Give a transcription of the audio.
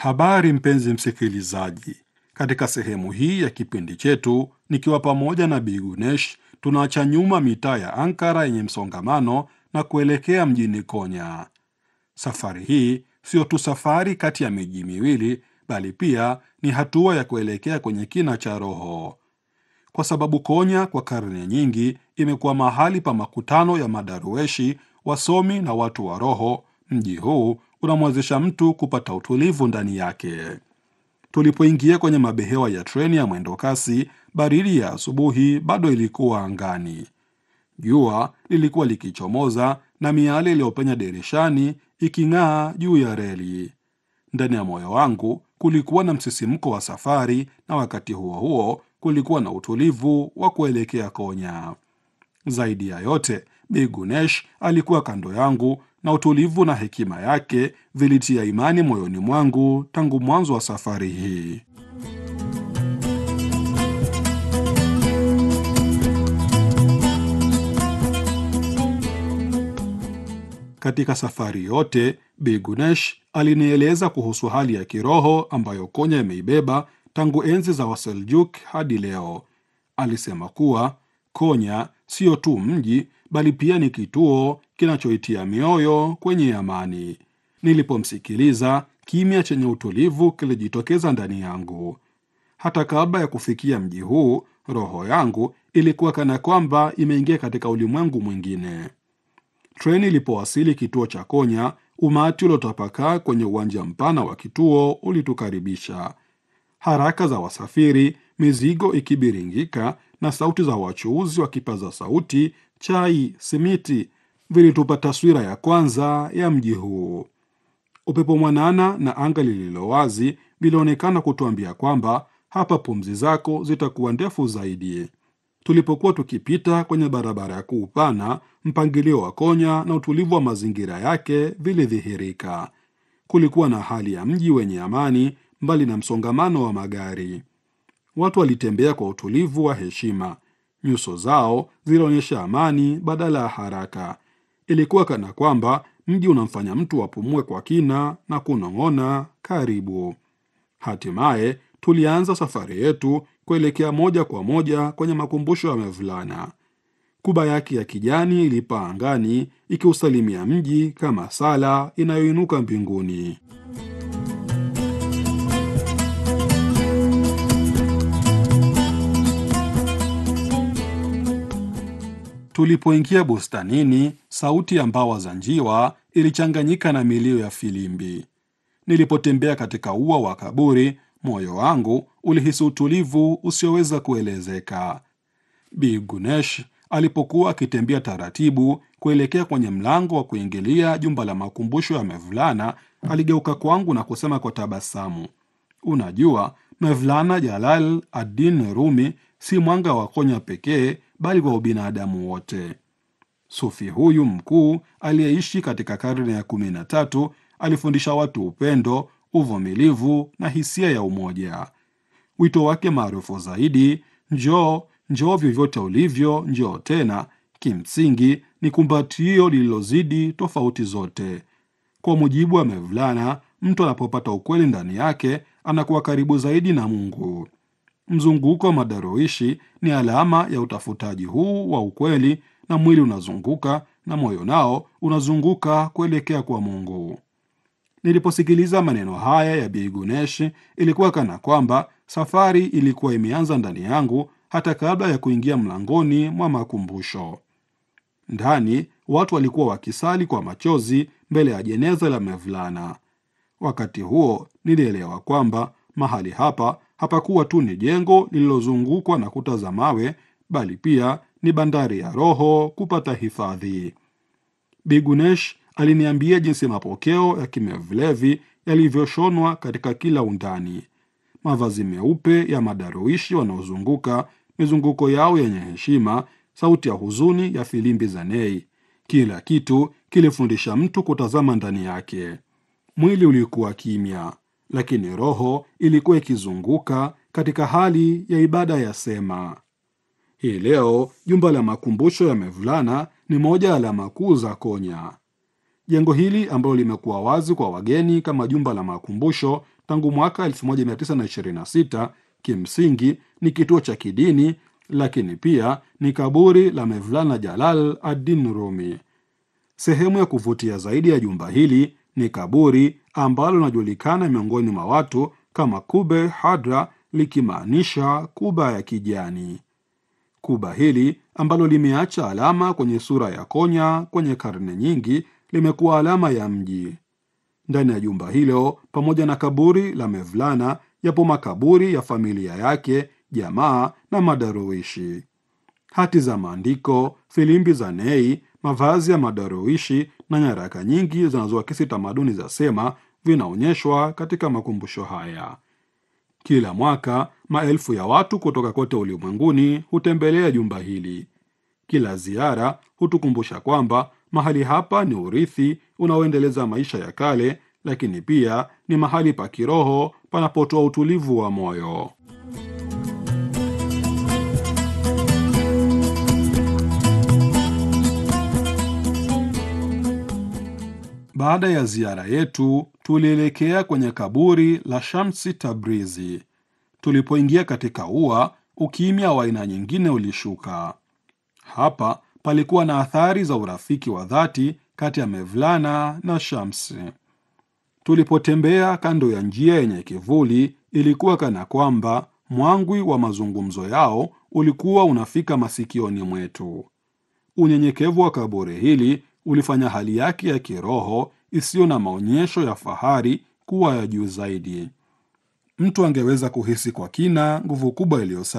Habari mpenzi msikilizaji, katika sehemu hii ya kipindi chetu, nikiwa pamoja na Bi Gunesh, tunaacha nyuma mitaa ya Ankara yenye msongamano na kuelekea mjini Konya. Safari hii sio tu safari kati ya miji miwili, bali pia ni hatua ya kuelekea kwenye kina cha roho, kwa sababu Konya kwa karne nyingi imekuwa mahali pa makutano ya madarueshi, wasomi na watu wa roho. Mji huu unamwezesha mtu kupata utulivu ndani yake. Tulipoingia kwenye mabehewa ya treni ya mwendo kasi, baridi ya asubuhi bado ilikuwa angani. Jua lilikuwa likichomoza na miale iliyopenya dirishani iking'aa juu ya reli. Ndani ya moyo wangu kulikuwa na msisimko wa safari, na wakati huo huo kulikuwa na utulivu wa kuelekea Konya. Zaidi ya yote, Bi Gunesh alikuwa kando yangu na utulivu na hekima yake vilitia imani moyoni mwangu tangu mwanzo wa safari hii. Katika safari yote, Bi Gunesh alinieleza kuhusu hali ya kiroho ambayo Konya imeibeba tangu enzi za Waseljuk hadi leo. Alisema kuwa Konya sio tu mji bali pia ni kituo kinachoitia mioyo kwenye amani. Nilipomsikiliza, kimya chenye utulivu kilijitokeza ndani yangu. Hata kabla ya kufikia mji huu, roho yangu ilikuwa kana kwamba imeingia katika ulimwengu mwingine. Treni ilipowasili kituo cha Konya, umati uliotapakaa kwenye uwanja mpana wa kituo ulitukaribisha. Haraka za wasafiri, mizigo ikibiringika na sauti za wachuuzi wa kipaza sauti, chai, simiti vilitupa taswira ya kwanza ya mji huu. Upepo mwanana na anga lililo wazi vilionekana kutuambia kwamba hapa pumzi zako zitakuwa ndefu zaidi. Tulipokuwa tukipita kwenye barabara kuu pana, mpangilio wa Konya na utulivu wa mazingira yake vilidhihirika. Kulikuwa na hali ya mji wenye amani, mbali na msongamano wa magari. Watu walitembea kwa utulivu wa heshima, nyuso zao zilionyesha amani badala ya haraka. Ilikuwa kana kwamba mji unamfanya mtu apumue kwa kina na kunong'ona karibu. Hatimaye tulianza safari yetu kuelekea moja kwa moja kwenye makumbusho ya Mevlana. Kuba yake ya kijani ilipaa angani ikiusalimia mji kama sala inayoinuka mbinguni. Tulipoingia bustanini, sauti ya mbawa za njiwa ilichanganyika na milio ya filimbi. Nilipotembea katika ua wa kaburi, moyo wangu ulihisi utulivu usioweza kuelezeka. Bi Gunesh alipokuwa akitembea taratibu kuelekea kwenye mlango wa kuingilia jumba la makumbusho ya Mevlana, aligeuka kwangu na kusema kwa tabasamu, unajua, Mevlana Jalal ad-Din Rumi si mwanga wa Konya pekee, bali kwa ubinadamu wote. Sufi huyu mkuu aliyeishi katika karne ya kumi na tatu alifundisha watu upendo, uvumilivu na hisia ya umoja. Wito wake maarufu zaidi, njoo njoo vyovyote ulivyo, njoo tena, kimsingi ni kumbatio lililozidi tofauti zote. Kwa mujibu wa Mevlana, mtu anapopata ukweli ndani yake anakuwa karibu zaidi na Mungu. Mzunguko wa madaroishi ni alama ya utafutaji huu wa ukweli, na mwili unazunguka na moyo nao unazunguka kuelekea kwa Mungu. Niliposikiliza maneno haya ya Bi Gunesh, ilikuwa kana kwamba safari ilikuwa imeanza ndani yangu hata kabla ya kuingia mlangoni mwa makumbusho. Ndani watu walikuwa wakisali kwa machozi mbele ya jeneza la Mevlana. Wakati huo nilielewa kwamba mahali hapa hapakuwa tu ni jengo lililozungukwa na kuta za mawe, bali pia ni bandari ya roho kupata hifadhi. Bi Gunesh aliniambia jinsi mapokeo ya Kimevlevi yalivyoshonwa katika kila undani, mavazi meupe ya madaruishi wanaozunguka, mizunguko yao yenye heshima, sauti ya huzuni ya filimbi za nei. Kila kitu kilifundisha mtu kutazama ndani yake. Mwili ulikuwa kimya, lakini roho ilikuwa ikizunguka katika hali ya ibada ya sema. Hii leo jumba la makumbusho ya Mevlana ni moja ya alama kuu za Konya. Jengo hili ambalo limekuwa wazi kwa wageni kama jumba la makumbusho tangu mwaka 1926 kimsingi ni kituo cha kidini, lakini pia ni kaburi la Mevlana Jalal ad-Din Rumi. Sehemu ya kuvutia zaidi ya jumba hili ni kaburi ambalo linajulikana miongoni mwa watu kama Kube Hadra, likimaanisha kuba ya kijani. Kuba hili ambalo limeacha alama kwenye sura ya konya kwenye karne nyingi, limekuwa alama ya mji. Ndani ya jumba hilo, pamoja na kaburi la Mevlana, yapo makaburi ya familia yake, jamaa na madaruishi. Hati za maandiko, filimbi za nei, mavazi ya madaruishi na nyaraka nyingi zinazoakisi tamaduni za Sema vinaonyeshwa katika makumbusho haya. Kila mwaka maelfu ya watu kutoka kote ulimwenguni hutembelea jumba hili. Kila ziara hutukumbusha kwamba mahali hapa ni urithi unaoendeleza maisha ya kale, lakini pia ni mahali pa kiroho panapotoa utulivu wa moyo. Baada ya ziara yetu, tulielekea kwenye kaburi la Shamsi Tabrizi. Tulipoingia katika ua, ukimya wa aina nyingine ulishuka. Hapa palikuwa na athari za urafiki wa dhati kati ya Mevlana na Shamsi. Tulipotembea kando ya njia yenye kivuli, ilikuwa kana kwamba mwangwi wa mazungumzo yao ulikuwa unafika masikioni mwetu. Unyenyekevu wa kaburi hili ulifanya hali yake ya kiroho isiyo na maonyesho ya fahari kuwa ya juu zaidi. Mtu angeweza kuhisi kwa kina nguvu kubwa iliyo